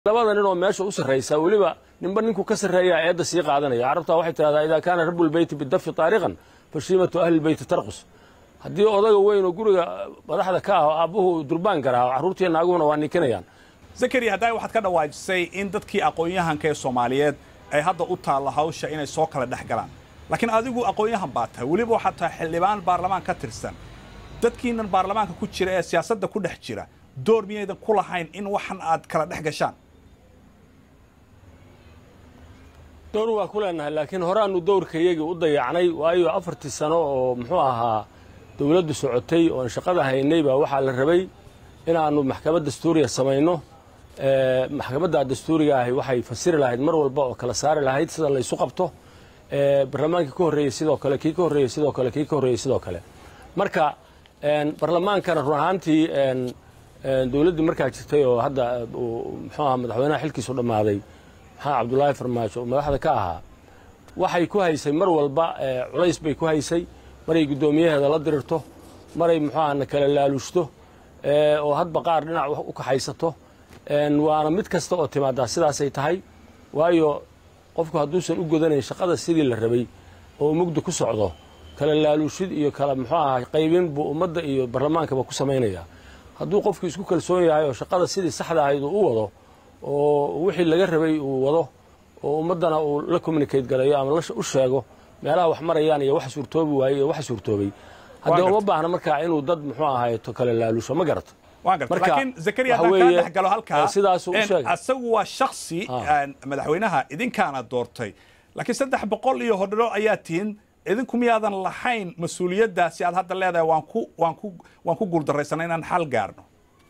labada nin oo meesha u sarraysa weliba ninba ninku ka sarreeya eedda sii qaadanaya carabtaa waxay tidhahdaa idaa kaana rabulbeyti bidafi taariqan fashiimatu ahlibeyti tarqus haddii odaga weyn oo guriga madaxda ka ah oo aabbuhu durbaan garaaho carruurtiiyo naaguna waa ninkinayaan zakariya haddaa waxaad ka dhawaajisay in dadkii aqoon-yahanka ee soomaaliyeed ay hadda u taalla hawsha inay soo kala dhex galaan laakiin adigu aqoon-yahan baa tahay weliba waxaad tahay xildhibaan baarlamaan ka tirsan dadkiinan baarlamaanka ku jira ee siyaasadda ku dhex jira door miyaydan ku lahayn in waxan aad kala dhex gashaan dowr waa ku leenahay laakiin horeaanu dowrkayagii u dayacnay waayo afartii sano oo muxuu ahaa dowladdu socotay oon shaqada haynay baa waxaa la rabay inaannu maxkamad dastuuriya samayno maxkamadda dastuuriga ahi waxay fasiri lahayd mar walba oo kala saari lahayd sida laysu qabto barlamaankii ka horreeyey sidoo kale kii ka horreeyey sidoo kale kii ka horreeyey sidoo kale marka barlamaankana run ahaantii dowladdii markaa jirtay oo hadda muxuu ahaa madaxweynaha xilkiisu dhammaaday maxaa cabdullaahi farmaajo oo madaxda ka ahaa waxay ku haysay mar walba culays bay ku haysay maray guddoomiyaheeda la dirirto maray muxuu aha na kala laaluushto oo hadba qaar dhinac u kaxaysato waana mid kasta oo timaadaa sidaasay tahay waayo qofku hadduusan u godanayn shaqada sidii la rabay oo mugdi ku socdo kala laaluushid iyo kala muxuu aha qaybin buu ummadda iyo barlamaankaba ku samaynayaa hadduu qofku isku kalsoon yahay oo shaqada sidii saxda ahayd uu u wado oo wixii laga rabay uu wado oo ummaddana uu la communicate galayo ama u sheego meelaha wax marayaan iyo wax suurtoobi waayey iyo wax suurtoobay haddii uma baahna markaa inuu dad muxuu ahaayeto kale laaluusho ma garato waan garta laakiin zakariya haddaan kaa dhex galo halkaa sidaasuu u sheegay asagu waa shaksi madaxweynaha idinkaana doortay laakiin saddex boqol iyo hodharo ayaa tihin idinku miyaadan lahayn mas-uuliyaddaasi aad hadda leedahay waan ku waan ku waan ku guuldarraysana inaan xal gaarno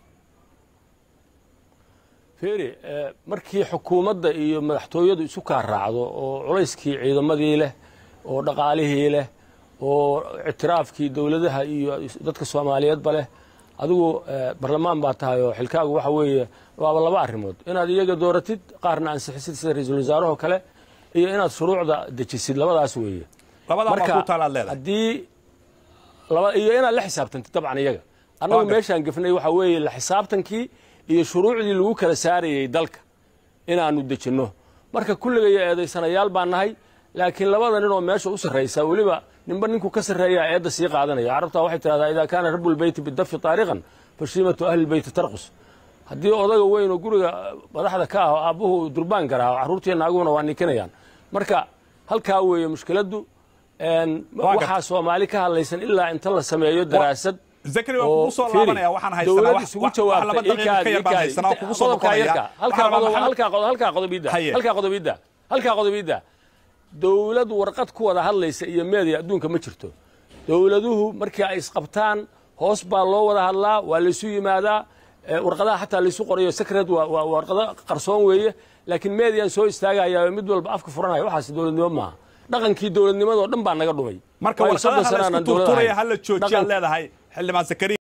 fiiri markii xukuumadda iyo madaxtooyadu isu kaa raacdo oo culayskii ciidamadii leh oo dhaqaalihii leh oo ictiraafkii dowladaha iyo dadka soomaaliyeedba leh adigu barlamaan baa tahay oo xilkaagu waxa weeye waaba laba arrimood inaad iyaga dooratid qaarna ansixisid sida ra-iisul wasaarahoo kale iyo inaad shuruucda dejisid labadaas weeye haddii iyo inaad la xisaabtantid dabcan iyaga annagu meeshaan gefnay waxa weeye la xisaabtankii iyo shuruucdii lagu kala saarayey dalka inaannu dejinno marka kulligaya eedaysanayaal baan nahay laakiin labada nin oo meesha u sarraysa weliba ninba ninku ka sarreeyaa eedda sii qaadanaya carabtaa waxay tidhahdaa idaa kaana rabulbeyti bidafi taariqan fashiimatu ahlibeyti tarqus haddii odaga weyn oo guriga madaxda ka ah oo aabbuhu durbaan garaaho carruurtiiyo naaguna waa ninkinayaan marka halkaa weeye mushkiladdu waxaa soomaali ka hadlaysan ilaa inta la sameeyo daraasad zakari waan kugu soo laabanaya waxaan haysanaa wax isugu jawaabtay daqiiqa ka yar baan haysanaa kugu soo noqonaya halkaa qodobiidda halkaa qodobiidda halkaa qodobiidda dowlad warqad ku wada hadlaysa iyo meediya adduunka ma jirto dowladuhu markii ay isqabtaan hoos baa loo wada hadlaa waa laysu yimaadaa warqadaha xataa laysu qorayo secret waa warqado qarsoon weeye laakiin meediyan soo istaagayaa mid walba afka furanaya waxaas dowladnimo maaha dhaqankii dowladnimadoo dhan baa naga dhumay marka warqadaha la isku turturaya hala joojiyaad leedahay xildhibaan zakariya